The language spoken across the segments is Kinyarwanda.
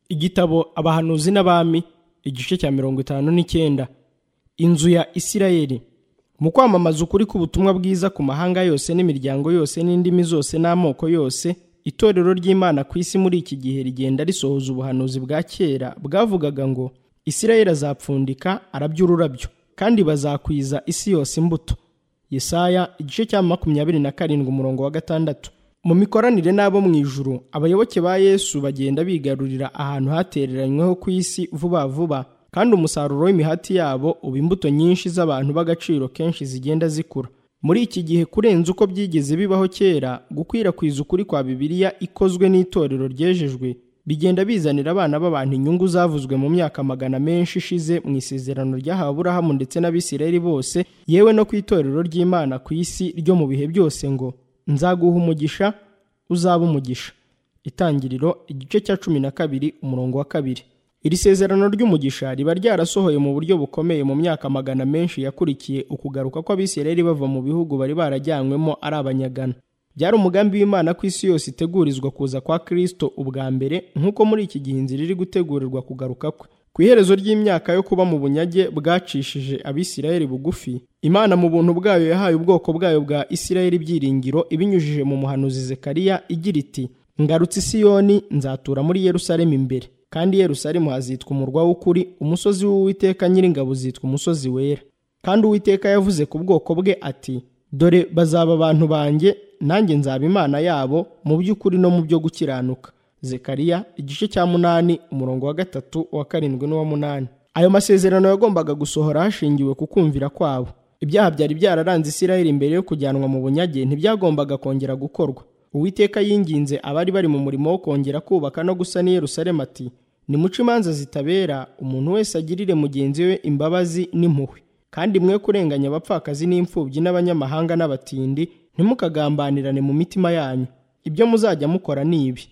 igitabo abahanuzi n'abami igice cya mirongo itanu n'icyenda inzu ya isirayeli mu kwamamaza ukuri k'ubutumwa bwiza ku mahanga yose n'imiryango yose n'indimi zose n'amoko yose itorero ry'imana ku isi muri iki gihe rigenda risohoza ubuhanuzi bwa kera bwavugaga ngo isirayeli azapfundika arabya ururabyo kandi bazakwiza isi yose imbuto yesaya igice cya makumyabiri na karindwi umurongo wa gatandatu mu mikoranire n'abo mu ijuru abayoboke ba yesu bagenda bigarurira ahantu hatereranyweho ku isi vuba vuba kandi umusaruro w'imihati yabo uba imbuto nyinshi z'abantu b'agaciro kenshi zigenda zikura muri iki gihe kurenza uko byigeze bibaho kera gukwirakwiza ukuri kwa bibiliya ikozwe n'itorero ryejejwe bigenda bizanira abana b'abantu inyungu zavuzwe mu myaka magana menshi ishize mu isezerano ryahawe aburahamu ndetse n'abisirayeli bose yewe no ku itorero ry'imana ku isi ryo mu bihe byose ngo nzaguha umugisha uzaba umugisha itangiriro igice cya cumi na kabiri umurongo wa kabiri iri sezerano ry'umugisha riba ryarasohoye mu buryo bukomeye mu myaka magana menshi yakurikiye ukugaruka kw'abisirayeli bava mu bihugu bari barajyanywemo ari abanyagana byari umugambi w'imana ku isi yose itegurizwa kuza kwa kristo ubwa mbere nk'uko muri iki gihe inzira iri gutegurirwa kugaruka kwe ku iherezo ry'imyaka yo kuba mu bunyage bwacishije abisirayeli bugufi imana mu buntu bwayo yahaye ubwoko bwayo bwa isirayeli ibyiringiro ibinyujije mu muhanuzi zekariya igira iti ngarutse i siyoni nzatura muri yerusalemu imbere kandi yerusalemu hazitwa umurwa w'ukuri umusozi w'uwiteka nyiringabo uzitwa umusozi wera kandi uwiteka yavuze ku bwoko bwe ati dore bazaba abantu banjye nanjye nzaba imana yabo mu by'ukuri no mu byo gukiranuka zekariya igice cya munani umurongo wa gatatu uwa karindwi n'uwa munani ayo masezerano yagombaga gusohora hashingiwe ku kumvira kwabo ibyaha byari byararanze isirayeli mbere yo kujyanwa mu bunyage ntibyagombaga kongera gukorwa uwiteka yinginze abari bari mu murimo wo kongera kubaka no gusana i yerusalemu ati nimuce imanza zitabera umuntu wese agirire mugenzi we imbabazi n'impuhwe kandi mwe kurenganya abapfakazi n'imfubyi n'abanyamahanga n'abatindi ntimukagambanirane mu mitima yanyu ibyo muzajya mukora ni ibi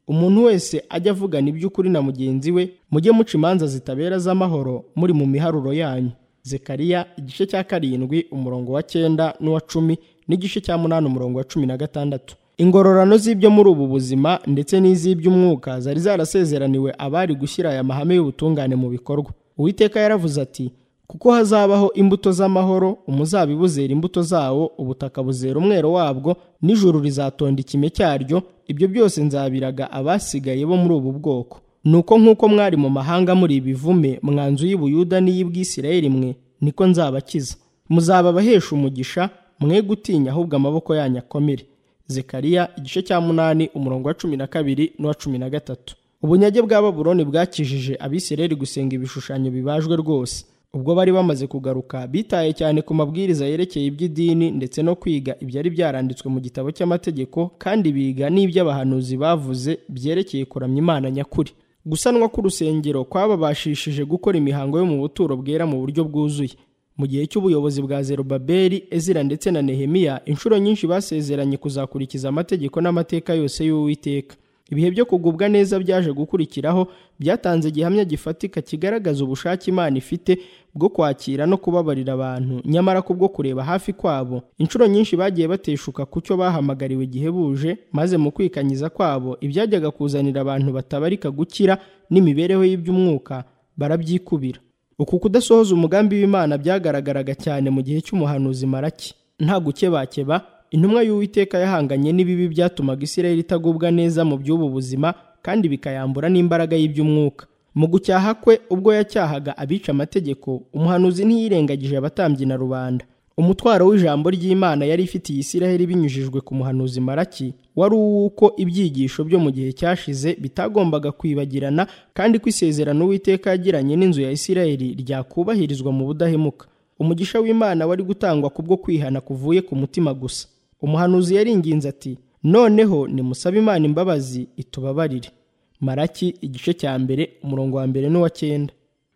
umuntu wese ajya avugana iby'ukuri na mugenzi we mujye muca imanza zitabera z'amahoro muri mu miharuro yanyu zekariya igice cya karindwi umurongo wa cyenda n'uwa cumi n'igice cya munani umurongo wa cumi na gatandatu ingororano z'ibyo muri ubu buzima ndetse n'iz'iby'umwuka zari zarasezeraniwe abari gushyira aya mahame y'ubutungane mu bikorwa uwiteka yaravuze ati kuko hazabaho imbuto z'amahoro umuzabibu zera imbuto zawo ubutaka buzera umwero wabwo n'ijuru rizatonda ikime cyaryo ibyo byose nzabiraga abasigaye bo muri ubu bwoko nuko nk'uko mwari mu mahanga muri ibivume mwanzu y'ubuyuda n'iy'ubwisirayeli mwe niko nzabakiza muzaba abahesha umugisha mwe gutinya ahubwo amaboko yanyu akomere zekariya igice cya munani umurongo wa cumi na kabiri n'uwa cumi na gatatu ubunyage bwa baburoni bwakijije abisirayeli gusenga ibishushanyo bibajwe rwose ubwo bari bamaze kugaruka bitaye cyane ku mabwiriza yerekeye iby'idini ndetse no kwiga ibyari byaranditswe mu gitabo cy'amategeko kandi biga n'iby'abahanuzi bavuze byerekeye kuramya imana nyakuri gusanwa k'urusengero kwababashishije gukora imihango yo mu buturo bwera mu buryo bwuzuye mu gihe cy'ubuyobozi bwa zerubabeli ezira ndetse na nehemiya inshuro nyinshi basezeranye kuzakurikiza amategeko n'amateka yose y'uwiteka ibihe byo kugubwa neza byaje gukurikiraho byatanze igihamya gifatika kigaragaza ubushake imana ifite bwo kwakira no kubabarira abantu nyamara kubwo kureba hafi kwabo inshuro nyinshi bagiye bateshuka ku cyo bahamagariwe igihe buje maze mu kwikanyiza kwabo ibyajyaga kuzanira abantu batabarika gukira n'imibereho y'iby'umwuka barabyikubira uku kudasohoza umugambi w'imana byagaragaraga cyane mu gihe cy'umuhanuzi maraki nta gukebakeba intumwa y'uwiteka yahanganye n'ibibi byatumaga isirayeli itagubwa neza mu by'ubu buzima kandi bikayambura n'imbaraga y'iby'umwuka mu gucyaha kwe ubwo yacyahaga abica amategeko umuhanuzi ntiyirengagije abatambyi na rubanda umutwaro w'ijambo ry'imana yari ifitiye isirayeli binyujijwe ku muhanuzi maraki wari uw'uko ibyigisho byo mu gihe cyashize bitagombaga kwibagirana kandi ko isezerano uwiteka yagiranye n'inzu ya isirayeli ryakubahirizwa mu budahemuka umugisha w'imana wari gutangwa kubwo kwihana kuvuye ku mutima gusa umuhanuzi yaringinze ati noneho nimusabe imana imbabazi itubabarire maraki igice cya mbere umurongo wa mbere n'uwa cyenda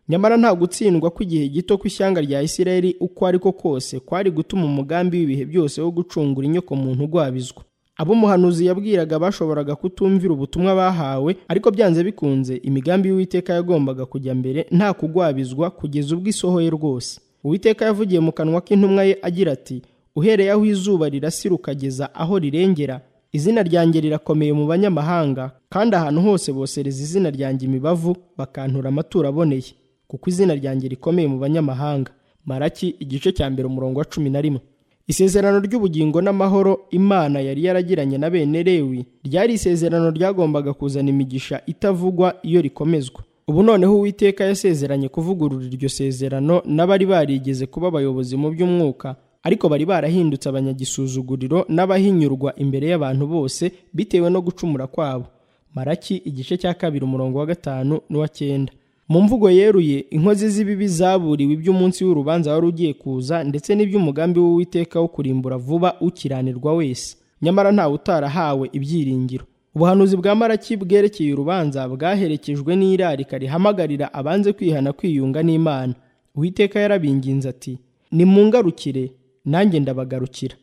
nyamara nta gutsindwa kw'igihe gito kw'ishyanga rya isirayeli uko ari ko kose kwari gutuma umugambi w'ibihe byose wo gucungura inyoko muntu ugwabizwa abo umuhanuzi yabwiraga bashoboraga kutumvira ubutumwa bahawe ariko byanze bikunze imigambi y'uwiteka yagombaga kujya mbere nta kugwabizwa kugeza ubwo isohoye rwose uwiteka yavugiye mu kanwa k'intumwa ye agira ati uhereye aho izuba rirasira ukageza aho rirengera izina ryanjye rirakomeye mu banyamahanga kandi ahantu hose bosereza izina ryanjye imibavu bakantura amaturo aboneye kuko izina ryanjye rikomeye mu banyamahanga maraki igice cya mbere umurongo wa cumi na rimwe isezerano ry'ubugingo n'amahoro imana yari yaragiranye na bene lewi ryari isezerano ryagombaga kuzana imigisha itavugwa iyo rikomezwa ubu noneho uwiteka yasezeranye kuvugurura iryo sezerano n'abari barigeze kuba abayobozi mu by'umwuka ariko bari barahindutse abanyagisuzuguriro n'abahinyurwa imbere y'abantu bose bitewe no gucumura kwabo maraki igice cya kabiri umurongo wa gatanu n'uwa cyenda mu mvugo yeruye inkozi z'ibibi zaburiwe iby'umunsi w'urubanza wari ugiye kuza ndetse n'iby'umugambi w'uwiteka wo kurimbura vuba ukiranirwa wese nyamara ntawe utarahawe ibyiringiro ubuhanuzi bwa maraki bwerekeye urubanza bwaherekejwe n'irarika rihamagarira abanze kwihana kwiyunga n'imana uwiteka yarabinginze ati nimungarukire nanjye ndabagarukira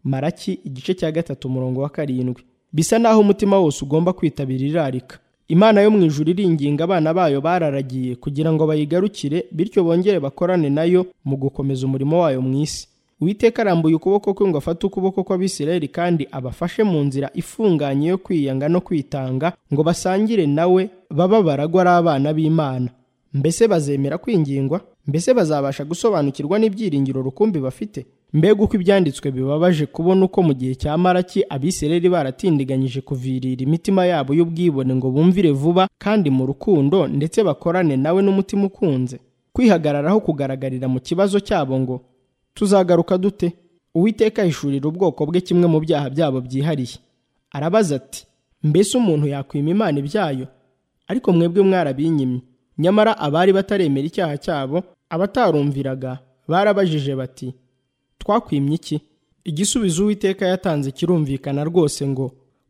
maraki igice cya gatatu umurongo wa karindwi bisa n'aho umutima wose ugomba kwitabira irarika imana yo mu ijuru iringinga abana bayo bararagiye kugira ngo bayigarukire bityo bongere bakorane nayo mu gukomeza umurimo wayo mu isi uwiteka arambuye ukuboko kwe ngo afate ukuboko kw'abisirayeli kandi abafashe mu nzira ifunganye yo kwiyanga no kwitanga ngo basangire nawe baba baragwa ari abana b'imana mbese bazemera kwingingwa mbese bazabasha gusobanukirwa n'ibyiringiro rukumbi bafite mbega uko ibyanditswe bibabaje kubona uko mu gihe cya maraki abisirayeli baratindiganyije kuvirira imitima yabo y'ubwibone ngo bumvire vuba kandi mu rukundo ndetse bakorane nawe n'umutima ukunze kwihagararaho kugaragarira mu kibazo cyabo ngo tuzagaruka dute uwiteka ahishurira ubwoko bwe kimwe mu byaha byabo byihariye arabaza ati mbese umuntu yakwima imana ibyayo ariko mwebwe mwarabinyimye nyamara abari bataremera icyaha cyabo abatarumviraga barabajije bati twakwimye iki igisubizo uwiteka yatanze kirumvikana rwose ngo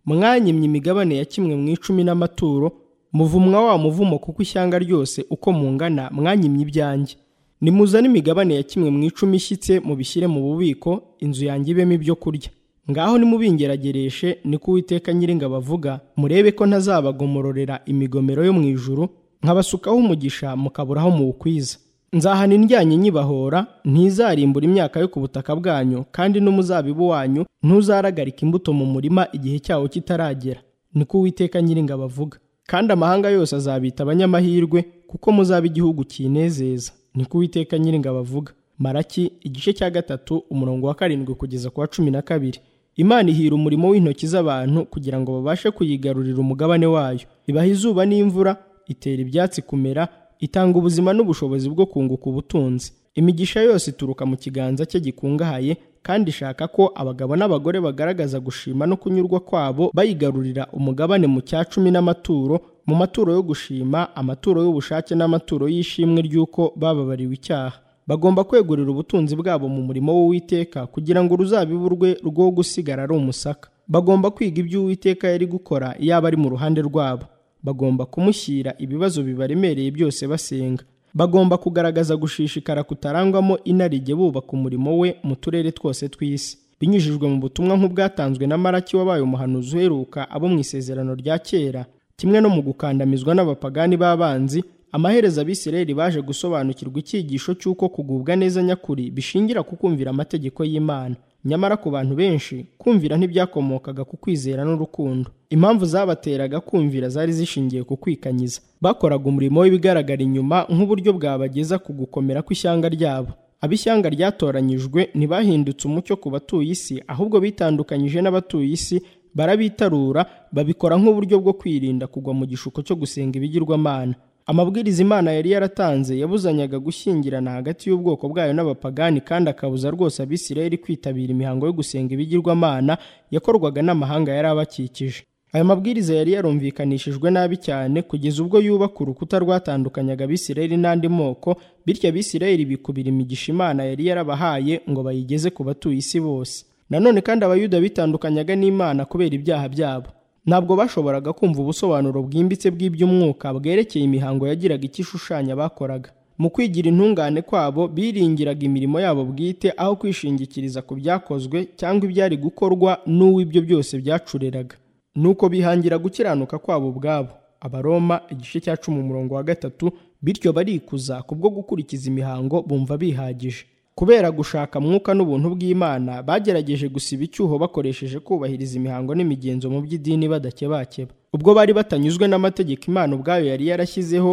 mwanyimye imigabane ya kimwe mu icumi n'amaturo muvumwa wa muvumo kuko ishyanga ryose uko mungana mwanyimye ibyanjye nimuzane imigabane ya kimwe mu icumi ishyitse mubishyire mu bubiko inzu yanjye ibemo ibyo kurya ngaho nimubingeragereshe niko uwiteka nyiringabo avuga murebe ko ntazabagomororera imigomero yo mu ijuru nkabasukaho umugisha mukaburaho muwukwiza nzahana indyanyi nyibahora ntizarimbura imyaka yo ku butaka bwanyu kandi n'umuzabibu wanyu ntuzaragarika imbuto mu murima igihe cyawo kitaragera niko uwiteka nyiringabo avuga kandi amahanga yose azabita abanyamahirwe kuko muzaba igihugu kinezeza niko uwiteka nyiringabo avuga maraki igice cya gatatu umurongo wa karindwi kugeza ku wa cumi na kabiri imana ihira umurimo w'intoki z'abantu kugira ngo babashe kuyigarurira umugabane wayo ibaha izuba n'imvura itera ibyatsi kumera itanga ubuzima n'ubushobozi bwo kunguka ubutunzi imigisha yose ituruka mu kiganza cye gikungahaye kandi ishaka ko abagabo n'abagore bagaragaza gushima no kunyurwa kwabo bayigarurira umugabane mu cya cumi n'amaturo mu maturo yo gushima amaturo y'ubushake n'amaturo y'ishimwe ry'uko bababariwe icyaha bagomba kwegurira ubutunzi bwabo mu murimo w'uwiteka kugira ngo uruzabibu rwe rwo gusigara ari umusaka bagomba kwiga ibyo uwiteka yari gukora yaba ari mu ruhande rwabo bagomba kumushyira ibibazo bibaremereye byose basenga bagomba kugaragaza gushishikara kutarangwamo inarijye bubaka umurimo we mu turere twose tw'isi binyujijwe mu butumwa nk'ubwatanzwe na maraki wabaye umuhanuzi uheruka abo mu isezerano rya kera kimwe no mu gukandamizwa n'abapagani b'abanzi amaherezo abisirayeli baje gusobanukirwa icyigisho cy'uko kugubwa neza nyakuri bishingira ku kumvira amategeko y'imana nyamara ku bantu benshi kumvira ntibyakomokaga ku kwizera n'urukundo impamvu zabateraga kumvira zari zishingiye ku kwikanyiza bakoraga umurimo w'ibigaragara inyuma nk'uburyo bwabageza ku gukomera kw'ishyanga ryabo ab'ishyanga ryatoranyijwe ntibahindutse umucyo ku batuye isi ahubwo bitandukanyije n'abatuye isi barabitarura babikora nk'uburyo bwo kwirinda kugwa mu gishuko cyo gusenga ibigirwamana amabwiriza imana yari yaratanze yabuzanyaga gushyingirana hagati y'ubwoko bwayo n'abapagani kandi akabuza rwose abisirayeli kwitabira imihango yo gusenga ibigirwamana yakorwaga n'amahanga yari abakikije ayo mabwiriza yari yarumvikanishijwe nabi cyane kugeza ubwo yubaka urukuta rwatandukanyaga abisirayeli n'andi moko bityo abisirayeli bikubira imigisha imana yari yarabahaye ngo bayigeze ku batuye isi bose nanone kandi abayuda bitandukanyaga n'imana kubera ibyaha byabo ntabwo bashoboraga kumva ubusobanuro bwimbitse bw'iby'umwuka bwerekeye imihango yagiraga icyo ishushanya bakoraga mu kwigira intungane kwabo biringiraga imirimo yabo bwite aho kwishingikiriza ku byakozwe cyangwa ibyari gukorwa n'uwo ibyo byose byacureraga nuko bihangira gukiranuka kwabo ubwabo abaroma igice cya cumi umurongo wa gatatu bityo barikuza kubwo gukurikiza imihango bumva bihagije kubera gushaka mwuka n'ubuntu bw'imana bagerageje gusiba icyuho bakoresheje kubahiriza imihango n'imigenzo mu by'idini badakebakeba ubwo bari batanyuzwe n'amategeko imana ubwayo yari yarashyizeho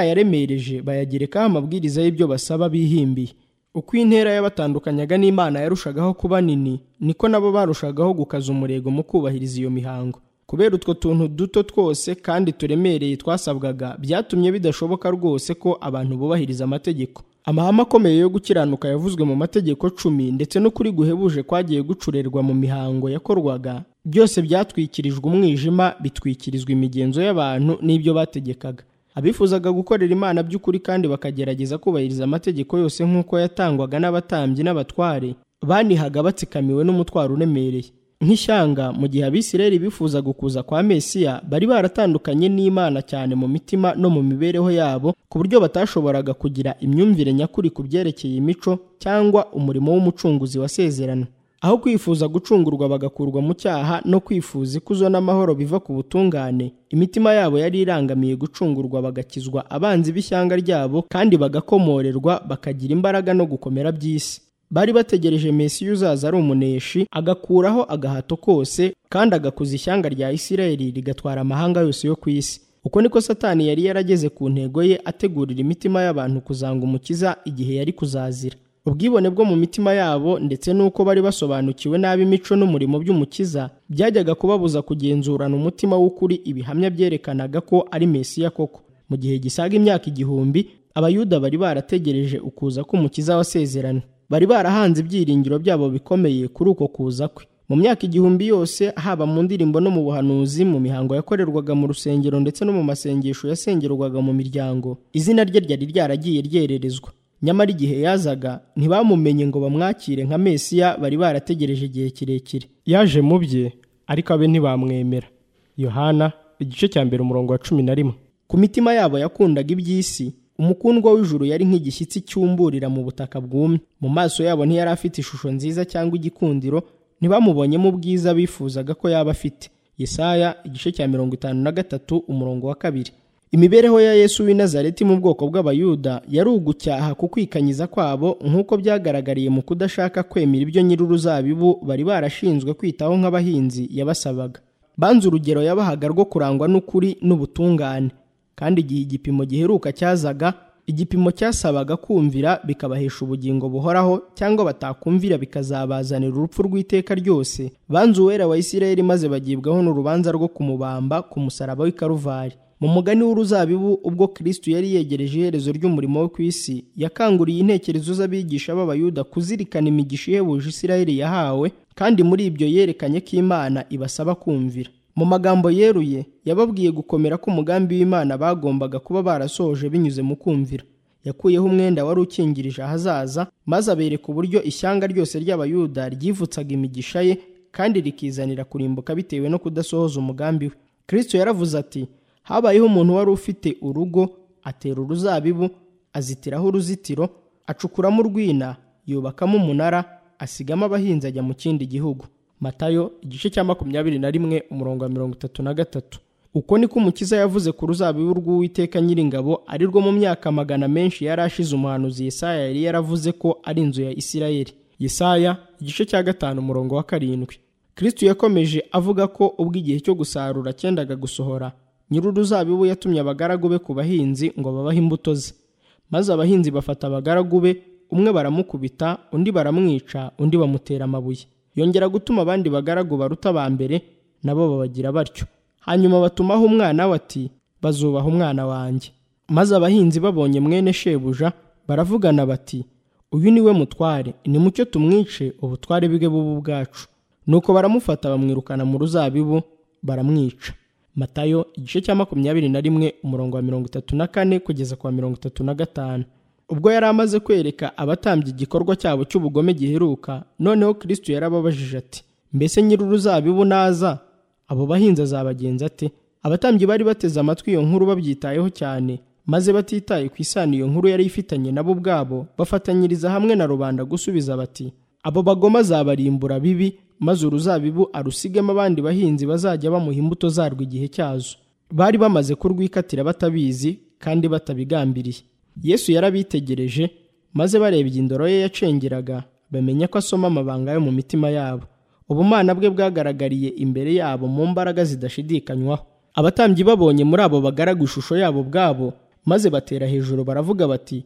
barayaremereje bayagerekaho amabwiriza y'ibyo basaba bihimbiye uko intera y'abatandukanyaga n'imana yarushagaho kuba nini niko nabo barushagaho gukaza umurego mu kubahiriza iyo mihango kubera utwo tuntu duto twose kandi turemereye twasabwaga byatumye bidashoboka rwose ko abantu bubahiriza amategeko amahame akomeye yo gukiranuka yavuzwe mu mategeko cumi ndetse n'ukuri guhebuje kwagiye gucurerwa mu mihango yakorwaga byose byatwikirijwe umwijima bitwikirizwa imigenzo y'abantu n'ibyo bategekaga abifuzaga gukorera imana by'ukuri kandi bakagerageza kubahiriza amategeko yose nk'uko yatangwaga n'abatambyi n'abatware banihaga batsikamiwe n'umutwaro uremereye nk'ishyanga mu gihe abisirayeli bifuza gukuza kwa mesiya bari baratandukanye n'imana cyane mu mitima no mu mibereho yabo ku buryo batashoboraga kugira imyumvire nyakuri ku byerekeye imico cyangwa umurimo w'umucunguzi wasezerana aho kwifuza gucungurwa bagakurwa mu cyaha no kwifuza ikuzo n'amahoro biva ku butungane imitima yabo yari irangamiye gucungurwa bagakizwa abanzi b'ishyanga ryabo kandi bagakomorerwa bakagira imbaraga no gukomera by'isi bari bategereje mesiya uzaza ari umuneshi agakuraho agahato kose kandi agakuza ishyanga rya isirayeli rigatwara amahanga yose yo ku isi uko niko satani yari yarageze ku ntego ye ategurira imitima y'abantu kuzanga umukiza igihe yari kuzazira ubwibone bwo mu mitima yabo ndetse n'uko bari basobanukiwe nabi imico n'umurimo by'umukiza byajyaga kubabuza kugenzurana umutima w'ukuri ibihamya byerekanaga ko ari mesiya koko mu gihe gisaga imyaka igihumbi abayuda bari barategereje ukuza k'umukiza wasezerana bari barahanze ibyiringiro byabo bikomeye kuri uko kuza kwe mu myaka igihumbi yose haba mu ndirimbo no mu buhanuzi mu mihango yakorerwaga mu rusengero ndetse no mu masengesho yasengerwaga mu miryango izina rye ryari ryaragiye ryererezwa nyamara igihe yazaga ntibamumenye ngo bamwakire nka mesiya bari barategereje igihe kirekire yaje mu bye ariko abe ntibamwemera yohana igice cya mbere umurongo wa cumi na rimwe ku mitima yabo yakundaga iby'isi umukundwa w'ijuru yari nk'igishyitsi cyumburira mu butaka bwumye mu maso yabo ntiyari afite ishusho nziza cyangwa igikundiro ntibamubonyemo ubwiza bifuzaga ko yaba afite Yesaya igice cya mirongo itanu na gatatu umurongo wa kabiri imibereho ya yesu w'i nazareti mu bwoko bw'abayuda yari ugucyaha ku kwikanyiza kwabo nk'uko byagaragariye mu kudashaka kwemera ibyo nyir'uruzabibu bari barashinzwe kwitaho nk'abahinzi yabasabaga banze urugero yabahaga rwo kurangwa n'ukuri n'ubutungane kandi igihe igipimo giheruka cyazaga igipimo cyasabaga kumvira bikabahesha ubugingo buhoraho cyangwa batakumvira bikazabazanira urupfu rw'iteka ryose banze uwera wa isirayeli maze bagibwaho n'urubanza rwo kumubamba ku musaraba w'i karuvari mu mugani w'uruzabibu ubwo kristo yari yegereje iherezo ry'umurimo wo ku isi yakanguriye intekerezo z'abigisha b'abayuda kuzirikana imigisha ihebuje isirayeli yahawe kandi muri ibyo yerekanye ko imana ibasaba kumvira mu magambo yeruye yababwiye gukomera k'umugambi w'imana bagombaga kuba barasohoje binyuze mu kumvira yakuyeho umwenda wari ukingirije ahazaza maze abereka uburyo ishyanga ryose ry'abayuda ryivutsaga imigisha ye kandi rikizanira kurimbuka bitewe no kudasohoza umugambi we kristo yaravuze ati habayeho umuntu wari ufite urugo atera uruzabibu azitiraho uruzitiro acukuramo urwina yubakamo umunara asigamo abahinzi ajya mu kindi gihugu matayo igice cya makumyabiri na rimwe umurongo wa mirongo itatu na gatatu uko niko umukiza yavuze ku ruzabibu rw'uwiteka nyiringabo ari rwo mu myaka magana menshi yari ashize umuhanuzi yesaya yari yaravuze ko ari inzu ya isirayeli yesaya igice cya gatanu umurongo wa karindwi kristu yakomeje avuga ko ubwo igihe cyo gusarura cyendaga gusohora nyir'uruzabibu yatumye abagaragu be ku bahinzi ngo babahe imbuto ze maze abahinzi bafata abagaragu be umwe baramukubita undi baramwica undi bamutera amabuye yongera gutuma abandi bagaragu baruta ba mbere nabo babagira batyo hanyuma batumaho umwana we ati bazubaha umwana wanjye maze abahinzi babonye mwene shebuja baravugana bati uyu ni we mutware nimucyo tumwice ubutware bwe bubu bwacu nuko baramufata bamwirukana mu ruzabibu baramwica matayo igice cya makumyabiri na rimwe umurongo wa mirongo itatu na kane kugeza ku wa mirongo itatu na gatanu ubwo yari amaze kwereka abatambye igikorwa cyabo cy'ubugome giheruka noneho kristo yarababajije ati mbese nyir'uruzabibu naza abo bahinzi azabagenza ate abatambyi bari bateze amatwi iyo nkuru babyitayeho cyane maze batitaye ku isano iyo nkuru yari ifitanye nabo ubwabo bafatanyiriza hamwe na rubanda gusubiza bati abo bagoma azabarimbura bibi maze uruzabibu arusigemo abandi bahinzi bazajya bamuha imbuto zarwo igihe cyazo bari bamaze kurwikatira batabizi kandi batabigambiriye yesu yarabitegereje maze bareba igindoro ye yacengeraga bamenya ko asoma amabanga yo mu mitima yabo ubumana bwe bwagaragariye imbere yabo mu mbaraga zidashidikanywaho abatambyi babonye muri abo bagaraga ishusho yabo bwabo maze batera hejuru baravuga bati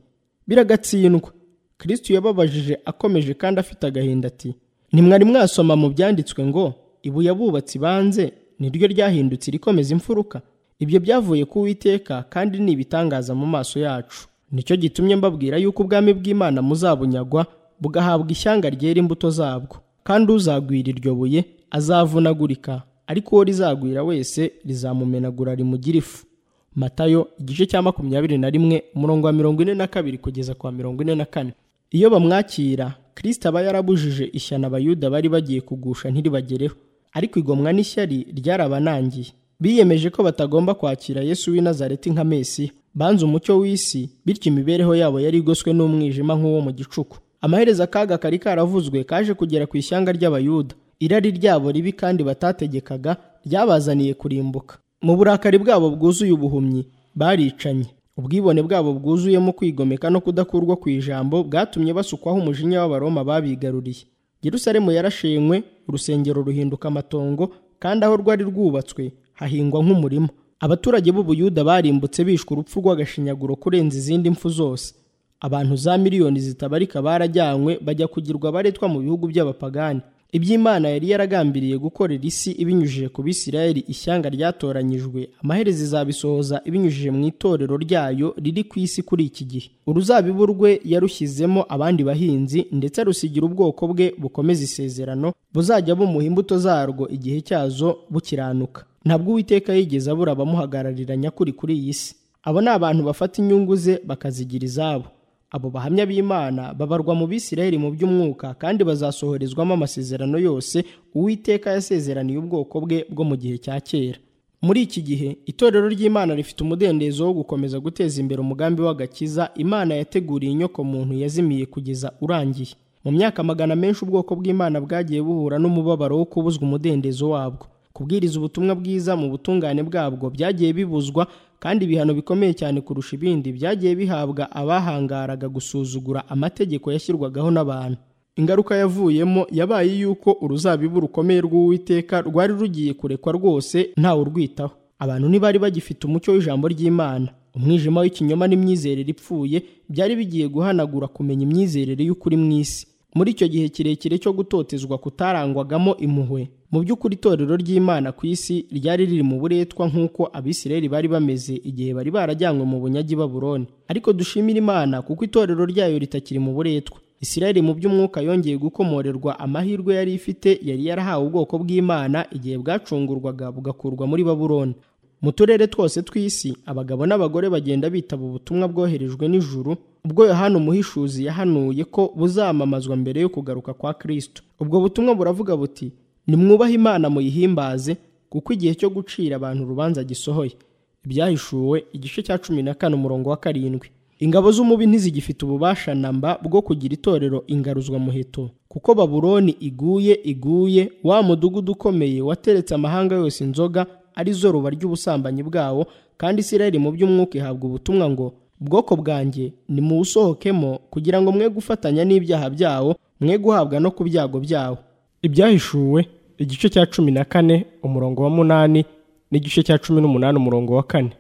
biragatsindwa kristo yababajije akomeje kandi afite agahinda ati ntimwari mwasoma mu byanditswe ngo ibuye abubatsi banze niryo ryahindutse irikomeza imfuruka ibyo byavuye ku Uwiteka kandi ni ibitangaza mu maso yacu nicyo gitumye mbabwira yuko ubwami bw'imana muzabunyagwa bugahabwa ishyanga ryera imbuto zabwo kandi uzagwira iryo buye azavunagurika ariko uwo rizagwira wese rizamumenagura rimugira ifu matayo igice cya makumyabiri na rimwe umurongo wa mirongo ine na kabiri kugeza ku wa mirongo ine na kane iyo bamwakira kirisita aba yarabujije ishyano abayuda bari bagiye kugusha ntiribagereho ariko igomwa n'ishyari ryarabanangiye biyemeje ko batagomba kwakira yesu w'i nazareti nka mesiya banze umucyo w'isi bityo imibereho yabo yari igoswe n'umwijima nk'uwo mu gicuku amaherezo akaga kari karavuzwe kaje kugera ku ishyanga ry'abayuda irari ryabo ribi kandi batategekaga ryabazaniye kurimbuka mu burakari bwabo bwuzuye ubuhumyi baricanye ubwibone bwabo bwuzuyemo kwigomeka no kudakurwa ku ijambo bwatumye basukwaho umujinya w'abaroma babigaruriye Yerusalemu yarashenywe urusengero ruhinduka amatongo kandi aho rwari rwubatswe hahingwa nk'umurima abaturage b'ubuyuda barimbutse bishwe urupfu rw'agashinyaguro kurenza izindi mfu zose abantu za miliyoni zitabarika barajyanywe bajya kugirwa abaretwa mu bihugu by'abapagani iby'imana yari yaragambiriye gukorera isi ibinyujije ku bisirayeli ishyanga ryatoranyijwe amaherezo izabisohoza ibinyujije mu itorero ryayo riri ku isi kuri iki gihe uruzabibu rwe yarushyizemo abandi bahinzi ndetse rusigira ubwoko bwe bukomeza isezerano buzajya bumuha imbuto zarwo igihe cyazo bukiranuka ntabwo uwiteka yigeze abura abamuhagararira nyakuri kuri iyi si abo ni abantu bafata inyungu ze bakazigira izabo abo bahamya b'imana babarwa mu bisirayeli mu by'umwuka kandi bazasohorezwamo amasezerano yose uwiteka yasezeraniye ubwoko bwe bwo mu gihe cya kera muri iki gihe itorero ry'imana rifite umudendezo wo gukomeza guteza imbere umugambi w'agakiza imana yateguriye inyoko muntu yazimiye kugeza urangiye mu myaka magana menshi ubwoko bw'imana bwagiye buhura n'umubabaro wo kubuzwa umudendezo wabwo kubwiriza ubutumwa bwiza mu butungane bwabwo byagiye bibuzwa kandi ibihano bikomeye cyane kurusha ibindi byagiye bihabwa abahangaraga gusuzugura amategeko yashyirwagaho n'abantu ingaruka yavuyemo yabaye yuko uruzabibu rukomeye rw'uwiteka rwari rugiye kurekwa rwose ntawe urwitaho abantu ntibari bagifite umucyo w'ijambo ry'imana umwijima w'ikinyoma n'imyizerere ipfuye byari bigiye guhanagura kumenya imyizerere y'ukuri mu isi muri icyo gihe kirekire cyo gutotezwa kutarangwagamo impuhwe mu by'ukuri itorero ry'imana ku isi ryari riri mu buretwa nk'uko abisirayeli bari bameze igihe bari barajyanywe mu bunyagi baburoni ariko dushimira imana kuko itorero ryayo ritakiri mu buretwa isirayeli mu by'umwuka yongeye gukomorerwa amahirwe yari ifite yari yarahawe ubwoko bw'imana igihe bwacungurwaga bugakurwa muri baburoni mu turere twose tw'isi abagabo n'abagore bagenda bitaba ubutumwa bwoherejwe n'ijuru ubwo yohana umuhishuzi yahanuye ko buzamamazwa mbere yo kugaruka kwa kirisito ubwo butumwa buravuga buti nimwubahe imana muyihimbaze kuko igihe cyo gucira abantu urubanza gisohoye ibyahishuwe igice cya cumi na kane umurongo wa karindwi ingabo z'umubi ntizigifite ububasha namba bwo kugira itorero ingaruzwamuheto kuko baburoni iguye iguye wa mudugudu ukomeye wateretse amahanga yose inzoga ari zo ruba ry'ubusambanyi bwawo kandi isirayeli mu by'umwuka ihabwa ubutumwa ngo bwoko bwanjye nimuwusohokemo kugira ngo mwe gufatanya n'ibyaha byawo mwe guhabwa no ku byago byawo ibyahishuwe igice cya cumi na kane umurongo wa munani n'igice cya cumi n'umunani umurongo wa kane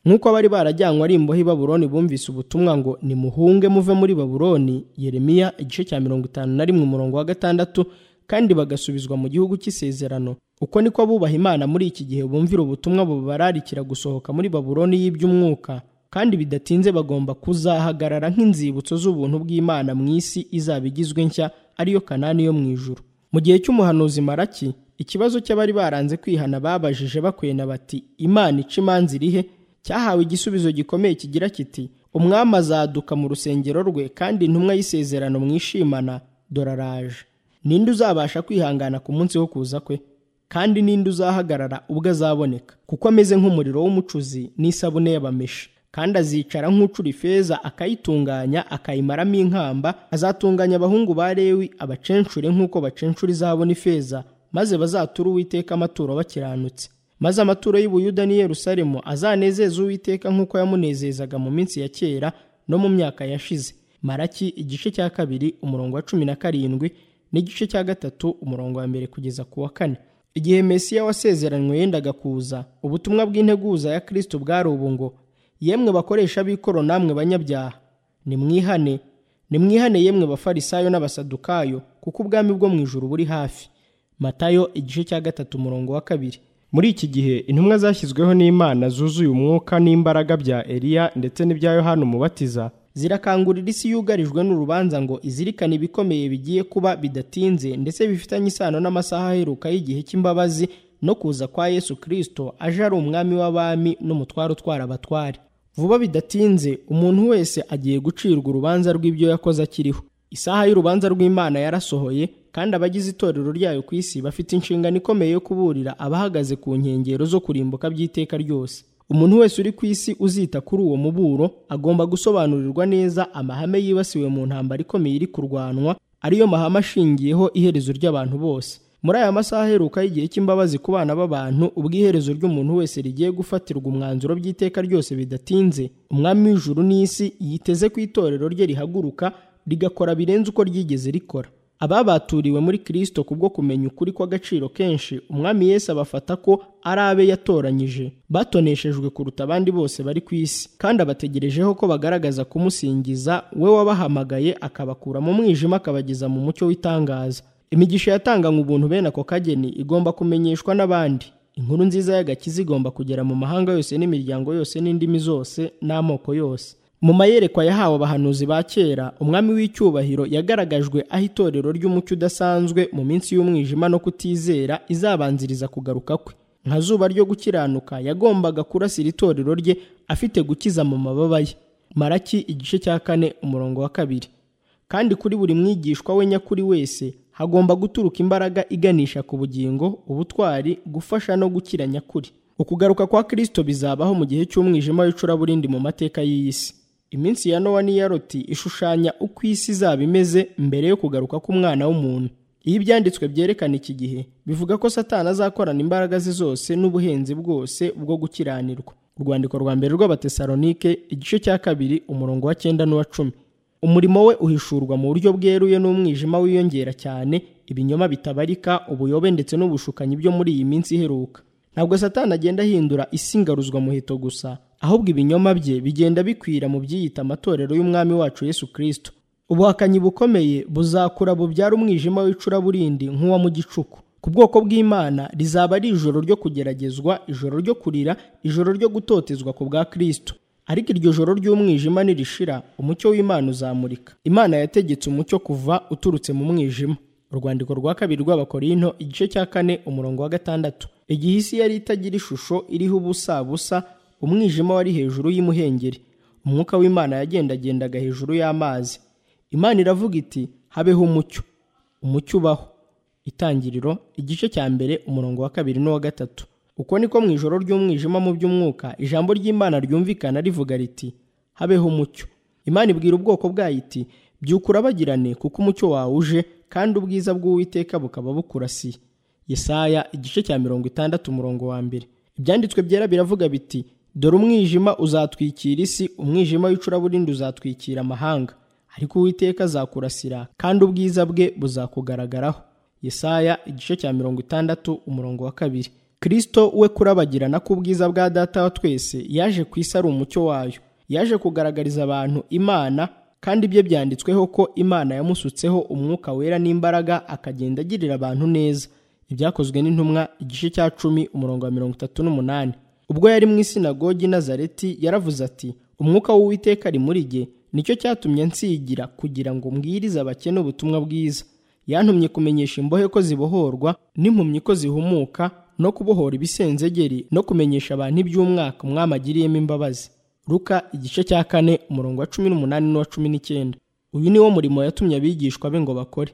nk'uko abari barajyanywe ari imbohe i baburoni bumvise ubutumwa ngo nimuhunge muve muri baburoni yeremiya igice cya mirongo itanu na rimwe umurongo wa gatandatu kandi bagasubizwa mu gihugu cy'isezerano uko niko abubaha imana muri iki gihe bumvira ubutumwa bubararikira gusohoka muri baburoni y'iby'umwuka kandi bidatinze bagomba kuzahagarara nk'inzibutso z'ubuntu bw'imana mu isi izaba igizwe nshya ariyo kanani yo mu ijuru mu gihe cy'umuhanuzi maraki ikibazo cy'abari baranze kwihana babajije bakwena bati imana ica imanza irihe cyahawe igisubizo gikomeye kigira kiti umwami azaduka mu rusengero rwe kandi intumwa y'isezerano mwishimana doraraje ninde uzabasha kwihangana ku munsi wo kuza kwe kandi ninde uzahagarara ubwo azaboneka kuko ameze nk'umuriro w'umucuzi n'isabune y'abameshi kandi azicara nk'ucura ifeza akayitunganya akayimaramo inkamba azatunganya abahungu ba lewi abacencure nk'uko bacencura izabona ifeza maze bazatura uwiteka amaturo bakiranutse maze amaturo y'ubuyuda n'i yerusalemu azanezeze uwiteka nk'uko yamunezezaga mu minsi ya kera no mu myaka yashize maraki igice cya kabiri umurongo wa cumi na karindwi n'igice cya gatatu umurongo wa mbere kugeza ku wa kane igihe mesiya wasezeranywe yendaga kuza ubutumwa bw'integuza ya kirisito bwari ubu ngo yemwe bakoresha b'ikoro namwe banyabyaha nimwihane nimwihane yemwe bafarisayo n'abasadukayo kuko ubwami bwo mu ijuru buri hafi matayo igice cya gatatu umurongo wa kabiri muri iki gihe intumwa zashyizweho n'imana zuzuye umwuka n'imbaraga bya eliya ndetse n'ibya yohana umubatiza zirakangurira isi yugarijwe n'urubanza ngo izirikane ibikomeye bigiye kuba bidatinze ndetse bifitanye isano n'amasaha aheruka y'igihe cy'imbabazi no kuza kwa yesu kirisito aje ari umwami w'abami n'umutware utwara abatware vuba bidatinze umuntu wese agiye gucirwa urubanza rw'ibyo yakoze akiriho isaha y'urubanza rw'imana yarasohoye kandi abagize itorero ryayo ku isi bafite inshingano ikomeye yo kuburira abahagaze ku nkengero zo kurimbuka by'iteka ryose umuntu wese uri ku isi uzita kuri uwo muburo agomba gusobanurirwa neza amahame yibasiwe mu ntambara ikomeye iri kurwanwa ariyo mahame ashingiyeho iherezo ry'abantu bose muri aya masaha aheruka y'igihe cy'imbabazi ku bana b'abantu ubwo iherezo ry'umuntu wese rigiye gufatirwa umwanzuro by'iteka ryose bidatinze umwami w'ijuru n'isi yiteze ku itorero rye rihaguruka rigakora birenze uko ryigeze rikora ababaturiwe muri kirisito kubwo kumenya ukuri kw'agaciro kenshi umwami yesu abafata ko ari abe yatoranyije batoneshejwe kuruta abandi bose bari ku isi kandi abategerejeho ko bagaragaza kumusingiza we wabahamagaye akabakura mu mwijima akabageza mu mucyo w'itangaza imigisha yatanganywe ubuntu bene ako kageni igomba kumenyeshwa n'abandi inkuru nziza y'agakiza igomba kugera mu mahanga yose n'imiryango yose n'indimi zose n'amoko yose mu mayerekwa yahawe abahanuzi ba kera umwami w'icyubahiro yagaragajwe aho itorero ry'umucyo udasanzwe mu minsi y'umwijima no kutizera izabanziriza kugaruka kwe nka zuba ryo gukiranuka yagombaga kurasira itorero rye afite gukiza mu mababa ye maraki igice cya kane umurongo wa kabiri kandi kuri buri mwigishwa we nyakuri wese hagomba guturuka imbaraga iganisha ku bugingo ubutwari gufasha no gukira nyakuri ukugaruka kwa kirisito bizabaho mu gihe cy'umwijima w'icuraburindi mu mateka y'isi iminsi ya nowa n'iya roti ishushanya uko isi izaba imeze mbere yo kugaruka k'umwana w'umuntu iyo ibyanditswe byerekana iki gihe bivuga ko satana azakorana imbaraga ze zose n'ubuhenzi bwose bwo gukiranirwa urwandiko rwa mbere rw'abatesalonike igice cya kabiri umurongo wa cyenda n'uwa cumi umurimo we uhishurwa mu buryo bweruye n'umwijima wiyongera cyane ibinyoma bitabarika ubuyobe ndetse n'ubushukanyi byo muri iyi minsi iheruka ntabwo satana agenda ahindura isi ingaruzwa muheto gusa ahubwo ibinyoma bye bigenda bikwira mu byiyita amatorero y'umwami wacu yesu kirisito ubuhakanyi bukomeye buzakura bubyara umwijima w'icuraburindi nk'uwa mu gicuku ku bwoko bw'imana rizaba ari ijoro ryo kugeragezwa ijoro ryo kurira ijoro ryo gutotezwa ku bwa kirisito ariko iryo joro ry'umwijima nirishira umucyo w'imana uzamurika imana yategetse umucyo kuva uturutse mu mwijima urwandiko rwa kabiri rw'abakorinto igice cya kane umurongo wa gatandatu igihe isi yari itagira ishusho iriho ubusa busa umwijima wari hejuru y'imuhengeri umwuka w'imana yagendagendaga hejuru y'amazi imana iravuga iti habeho umucyo umucyo ubaho itangiriro igice cya mbere umurongo wa kabiri n'uwa gatatu uko niko mu ijoro ry'umwijima mu by'umwuka ijambo ry'imana ryumvikana rivuga riti habeho umucyo imana ibwira ubwoko bwayo iti byuka urabagirane kuko umucyo wawe uje kandi ubwiza bw'uwiteka bukaba bukurasiye yesaya igice cya mirongo itandatu umurongo wa mbere ibyanditswe byera biravuga biti dore umwijima uzatwikira isi umwijima w'icuraburindi uzatwikira amahanga ariko uwiteka azakurasira kandi ubwiza bwe buzakugaragaraho yesaya igice cya mirongo itandatu umurongo wa kabiri kirisito we kurabagirana k'ubwiza bwa data wa twese yaje ku isi ari umucyo wayo yaje kugaragariza abantu imana kandi ibye byanditsweho ko imana yamusutseho umwuka wera n'imbaraga akagenda agirira abantu neza ibyakozwe n'intumwa igice cya cumi umurongo wa mirongo itatu n'umunani ubwo yari mu isinagogi nazareti yaravuze ati umwuka w'uwiteka ari muri jye nicyo cyatumye nsigira kugira ngo mbwirize abakene ubutumwa bwiza yantumye kumenyesha imbohe ko zibohorwa n'impumyi ko zihumuka no kubohora ibisenzegeri no kumenyesha abantu iby'umwaka umwami agiriyemo imbabazi ruka igice cya kane umurongo wa cumi n'umunani n'uwa cumi n'icyenda uyu ni wo murimo yatumye abigishwa be ngo bakore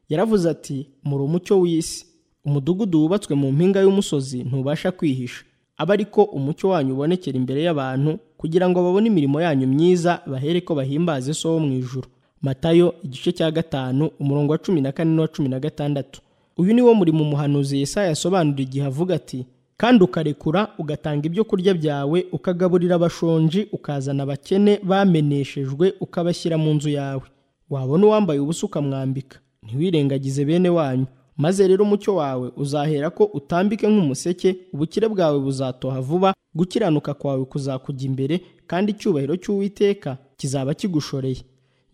yaravuze ati muri umucyo w'isi umudugudu wubatswe mu mpinga y'umusozi ntubasha kwihisha aba ariko umucyo wanyu ubonekera imbere y'abantu kugira ngo babone imirimo yanyu myiza bahere ko bahimbaze so wo mu ijuru matayo igice cya gatanu umurongo wa cumi na kane n'uwa cumi na gatandatu uyu ni wo murimo umuhanuzi yesaya yasobanura igihe avuga ati kandi ukarekura ugatanga ibyo kurya byawe ukagaburira abashonji ukazana abakene bameneshejwe ukabashyira mu nzu yawe wabona uwambaye ubusa ukamwambika ntiwirengagize bene wanyu maze rero umucyo wawe uzahera ko utambike nk'umuseke ubukire bwawe buzatoha vuba gukiranuka kwawe kuzakujya imbere kandi icyubahiro cy'uwiteka kizaba kigushoreye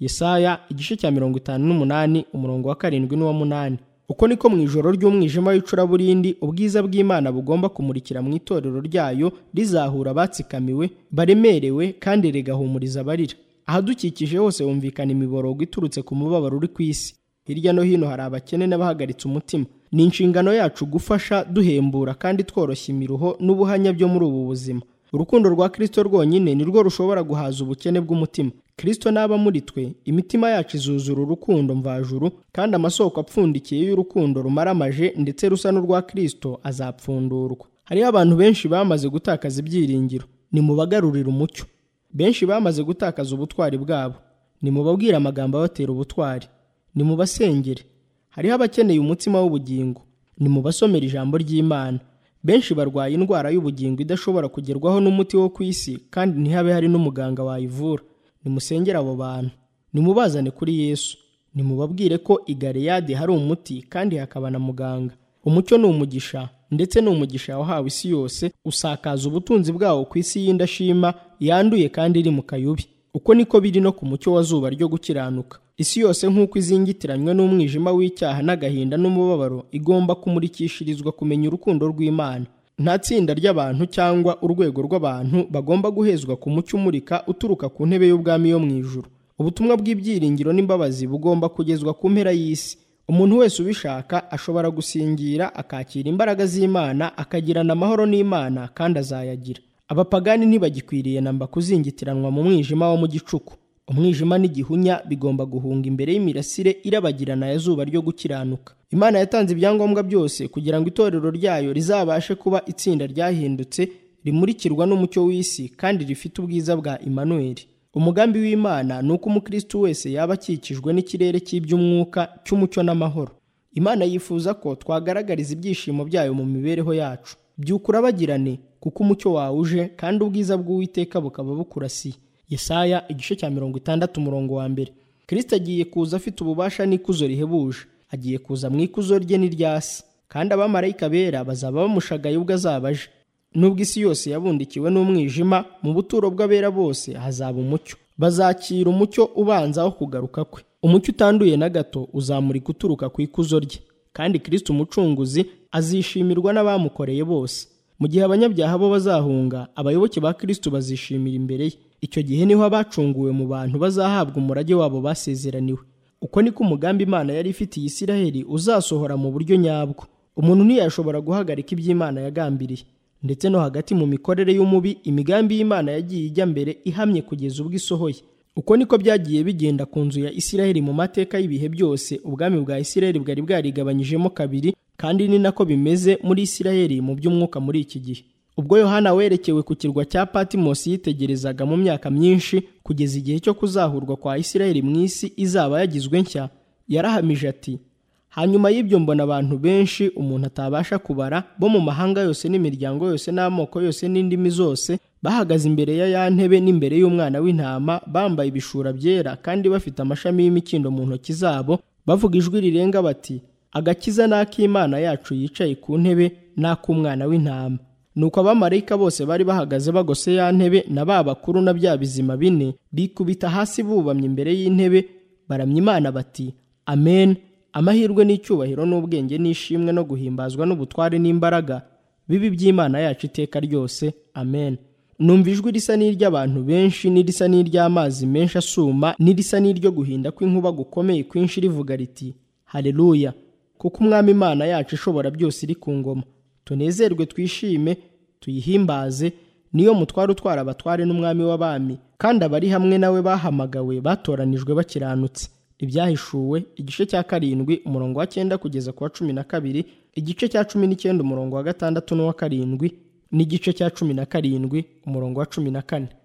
yesaya igice cya mirongo itanu n'umunani umurongo wa karindwi n'uwa munani uko niko mu ijoro ry'umwijima w'icuraburindi ubwiza bw'imana bugomba kumurikira mu itorero ryayo rizahura abatsikamiwe baremerewe kandi rigahumuriza abarira ahadukikije hose humvikana imiborogo iturutse ku mubabaro uri ku isi hirya no hino hari abakene n'abahagaritse umutima ni inshingano yacu gufasha duhembura kandi tworoshya imiruho n'ubuhanya byo muri ubu buzima urukundo rwa kirisito rwonyine ni rwo rushobora guhaza ubukene bw'umutima kirisito n'aba muri twe imitima yacu izuzura urukundo mvajuru kandi amasoko apfundikiye y'urukundo rumaramaje ndetse rusa n'urwa kirisito azapfundurwa hariho abantu benshi bamaze gutakaza ibyiringiro nimubagarurire umucyo benshi bamaze gutakaza ubutwari bwabo nimubabwire amagambo abatera ubutwari nimubasengere hariho abakeneye umutsima w'ubugingo nimubasomera ijambo ry'imana benshi barwaye indwara y'ubugingo idashobora kugerwaho n'umuti wo ku isi kandi ntihabe hari n'umuganga wayivura nimusengere abo bantu nimubazane kuri yesu nimubabwire ko i galeyadi hari umuti kandi hakaba na muganga umucyo ni umugisha ndetse ni umugisha wahawe isi yose usakaza ubutunzi bwawo ku isi y'indashima yanduye kandi iri mu kayubi uko niko biri no ku mucyo wa zuba ryo gukiranuka isi yose nk'uko izingitiranywe n'umwijima w'icyaha n'agahinda n'umubabaro igomba kumurikishirizwa kumenya urukundo rw'imana nta tsinda ry'abantu cyangwa urwego rw'abantu bagomba guhezwa ku mucyo umurika uturuka ku ntebe y'ubwami yo mu ijuru ubutumwa bw'ibyiringiro n'imbabazi bugomba kugezwa ku mpera y'isi umuntu wese ubishaka ashobora gusingira akakira imbaraga z'imana akagirana amahoro n'imana kandi azayagira abapagani ntibagikwiriye namba kuzingitiranwa mu mwijima wo mu gicuku umwijima n'igihunya bigomba guhunga imbere y'imirasire irabagirana ya zuba ryo gukiranuka imana yatanze ibyangombwa byose kugira ngo itorero ryayo rizabashe kuba itsinda ryahindutse rimurikirwa n'umucyo w'isi kandi rifite ubwiza bwa imanuweli umugambi w'imana ni uko umukristo wese yaba akikijwe n'ikirere cy'iby'umwuka cy'umucyo n'amahoro imana yifuza ko twagaragariza ibyishimo byayo mu mibereho yacu byuka urabagirane kuko umucyo wawe uje kandi ubwiza bw'uwiteka bukaba bukurasiye yesaya igice cya mirongo itandatu umurongo wa mbere kirisita agiye kuza afite ububasha n'ikuzo rihebuje agiye kuza mu ikuzo rye n'iryasi kandi abamarayika bera bazaba bamushagaye ubwo azaba aje nubwo isi yose yabundikiwe n'umwijima mu buturo bw'abera bose hazaba umucyo bazakira umucyo ubanza wo kugaruka kwe umucyo utanduye na gato uzamurika uturuka ku ikuzo rye kandi kirisita umucunguzi azishimirwa n'abamukoreye bose mu gihe abanyabyaha bo bazahunga abayoboke ba kirisito bazishimira imbere ye icyo gihe niho abacunguwe mu bantu bazahabwa umurage wabo basezeraniwe uko niko umugambi imana yari ifitiye isiraheli uzasohora mu buryo nyabwo umuntu ntiyashobora guhagarika iby'imana yagambiriye ndetse no hagati mu mikorere y'umubi imigambi y'imana yagiye ijya mbere ihamye kugeza ubwo isohoye uko niko byagiye bigenda ku nzu ya isiraheli mu mateka y'ibihe byose ubwami bwa isiraheli bwari bwarigabanyijemo kabiri kandi ni nako bimeze muri isiraheli mu by'umwuka muri iki gihe ubwo yohana werekewe ku kirwa cya patimosi yitegerezaga mu myaka myinshi kugeza igihe cyo kuzahurwa kwa isiraheli mu isi izaba yagizwe nshya yarahamije ati hanyuma y'ibyo mbona abantu benshi umuntu atabasha kubara bo mu mahanga yose n'imiryango yose n'amoko yose n'indimi zose bahagaze imbere ya ya ntebe n'imbere y'umwana w'intama bambaye ibishura byera kandi bafite amashami y'imikindo mu ntoki zabo bavuga ijwi rirenga bati agakiza ni ak'imana yacu yicaye ku ntebe ni ak'umwana w'intama nuko abamarayika bose bari bahagaze bagose ya ntebe na ba bakuru na bya bizima bine bikubita hasi bubamye imbere y'intebe baramya imana bati amen amahirwe n'icyubahiro n'ubwenge n'ishimwe no guhimbazwa n'ubutware n'imbaraga bibi by'imana yacu iteka ryose amen numva ijwi risa n'iry'abantu benshi n'irisa n'iry'amazi menshi asuma n'irisa n'iryo guhinda kw'inkuba gukomeye kwinshi rivuga riti haleluya kuko umwami imana yacu ishobora byose iri ku ngoma tunezerwe twishime tuyihimbaze niyo mutware utwara abatware n'umwami w'abami kandi abari hamwe nawe bahamagawe batoranijwe bakiranutse ibyahishuwe igice cya karindwi umurongo wa cyenda kugeza ku wa cumi na kabiri igice cya cumi n'icyenda umurongo wa gatandatu n'uwa karindwi n'igice cya cumi na karindwi umurongo wa cumi na kane